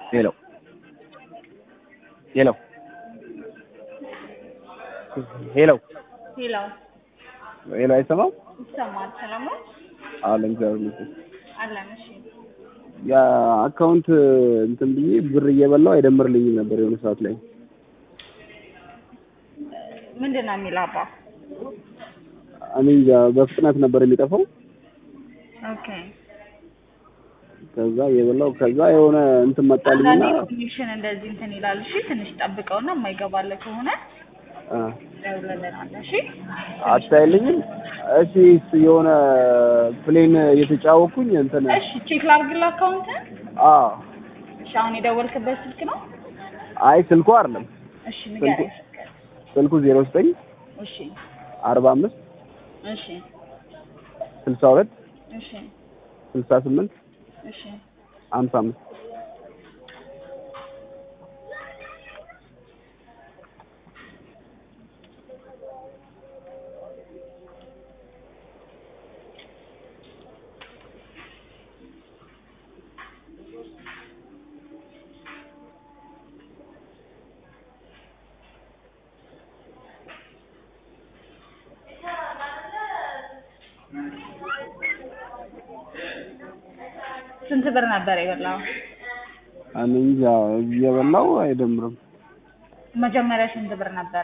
ሄሎ ሄሎ ሄሎ ሄሎ ሄሎ አይሰማም? ይሰማል። ሰላም ነው አለ እግዚአብሔር ይመስገን። አለን። እሺ የአካውንት እንትን ብዬ ብር እየበላው አይደምርልኝም ነበር የሆነ ሰዓት ላይ ምንድን ነው የሚለው አባ? እኔ እንጃ በፍጥነት ነበር የሚጠፋው። ኦኬ ከዛ እየበላው ከዛ የሆነ እንትን መጣልኝና አንዳንዴ ኮኔክሽን እንደዚህ እንትን ይላል። እሺ ትንሽ ጠብቀውና የማይገባለ ከሆነ አ ደውለልናል። እሺ አታይልኝም? እሺ እሱ የሆነ ፕሌን እየተጫወኩኝ እንትን እሺ ቼክ ላድርግልህ አካውንትን። አ እሺ አሁን የደወልክበት ስልክ ነው? አይ ስልኩ አይደለም እሺ ንገረኝ። ስልኩ ዜሮ ዘጠኝ እሺ አርባ አምስት እሺ ስልሳ ሁለት እሺ ስልሳ ስምንት እሺ ሀምሳ አምስት ስንት ብር ነበር የበላው? እኔ እንጃ እየበላው አይደምርም። መጀመሪያ ስንት ብር ነበረ?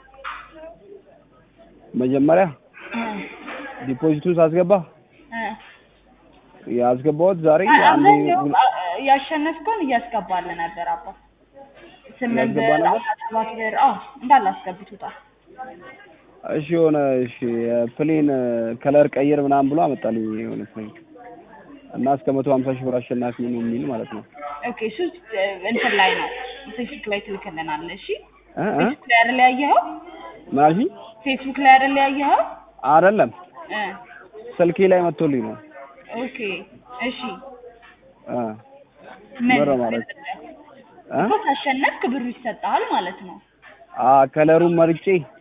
መጀመሪያ እ ዲፖዚቱን ሳስገባ እ ያስገባሁት ዛሬ አ- አንዴ አብዛኛው አ- ያሸነፍከውን እያስገባልህ ነበር አባ። ስምንት ያስገባ ብር ነበር? አስራ ሰባት ብር አዎ እንዳለ አስገብቶታል። እሺ የሆነ እሺ ፕሌን ከለር ቀይር ምናምን ብሎ አመጣልኝ የሆነ ሰው እና እስከ መቶ ሀምሳ ሺህ ብር አሸናፊ ነው የሚል ማለት ነው። ኦኬ እሱ እ፣ እንትን ላይ ነው ፌስቡክ ላይ ትልክልናለህ። እሺ እ እ ፌስቡክ ላይ አይደል ያየኸው? ምን አልሽኝ? ፌስቡክ ላይ አይደል ያየኸው? አይደለም እ ስልኬ ላይ መጥቶልኝ ነው። ኦኬ እሺ እ ምን ብር ማለት እ እኮ ካሸነፍክ ብሩ ይሰጥሃል ማለት ነው። አ ከለሩን መርጬ